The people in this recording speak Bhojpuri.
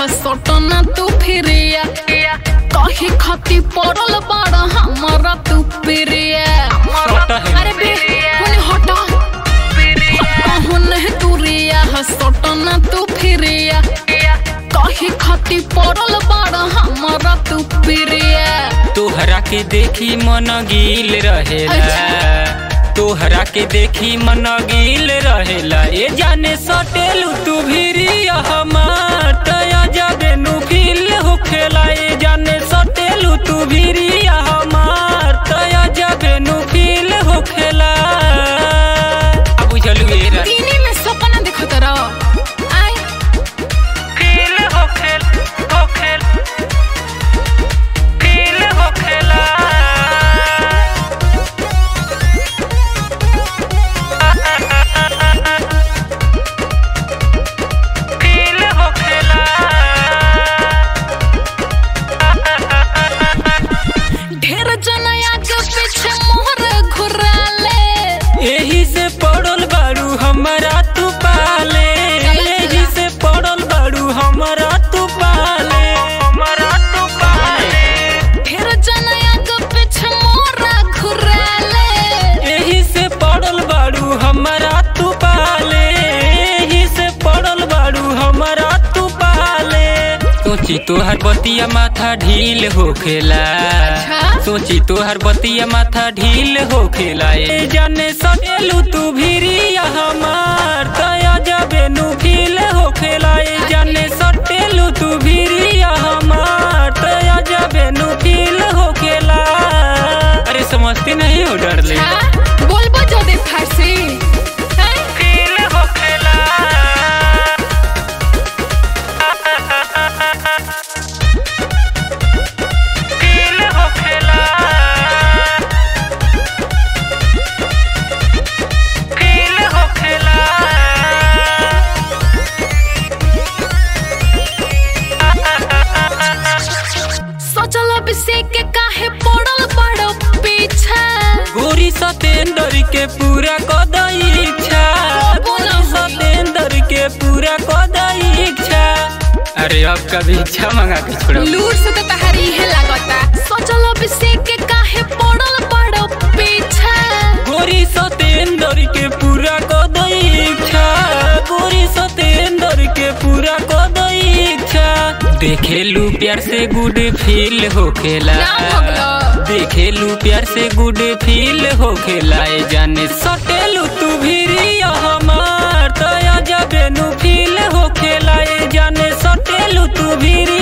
हसटना तू फिरिया कही खती पड़ल बाड़ा हमारा तू प्रिया सट है। अरे बे हुने हटा हटा हुने तुरिया हसटना तू फिरिया कही खती पड़ल बाड़ा हमारा तू प्रिया तोहरा के देखी मन गील रहेला अच्छा। तोहरा के देखी मन गील रहेला ए जाने सटेलू तू भिरी हमार तया जाबे नु फील होखेला ए जाने सटेलू तू भिरी हमार तया जाबे नु फील होखेला अब बुझलू ए रा दीनी में सपना देखत रह आई फील होखेल होखेल फील होखेला फील होखेला ढेर जनया के पीछे मोहर घुराले एही से पड़ल बाड़ू हमारा तू पाले एही से पड़ल बाड़ू हमारा तू पाले हमारा तू पाले ढेर जनया के पीछे मोहर घुराले एही से पड़ल बाड़ू हमारा तू पाले एही से पड़ल बाड़ू हमारा तू पाले सोची तोहर बतिया माथा ढील होखेला अच्छा। सोची तोहर बतिया माथा ढील होखेला ए जाने सटेलू तू भिरी हमार तया जबे नु फील होखेला ए जाने सटेलू तू भिरी हमार तया जबे नु फील होखेला अरे समझती नहीं हो डरले हाँ? बोलबो जो दे फारसी हैं? फील होखेला फील होखेला फील होखेला सोचल अभिषेक के काहे पड़ल बड़ो पीछे गोरी सतेंदर के पूरा कदई इच्छा गोरी सतेंदर के पूरा कदई इच्छा अरे अब कभी इच्छा मंगा के छोड़ो लूर से तो तहारी है लागता सोचल अभिषेक के काहे पड़ल बड़ो पीछे गोरी सतेंदर के पूरा कदई इच्छा गोरी सतेंदर के पूरा कदई इच्छा देखेलू प्यार से गुड फील होखेला नाम भगलो। देखेलू प्यार से गुड फील होखेला ए जाने सटेलू तू भिरी हमार तया जबे नु फील होखेला ए जाने सटेलू तू भिरी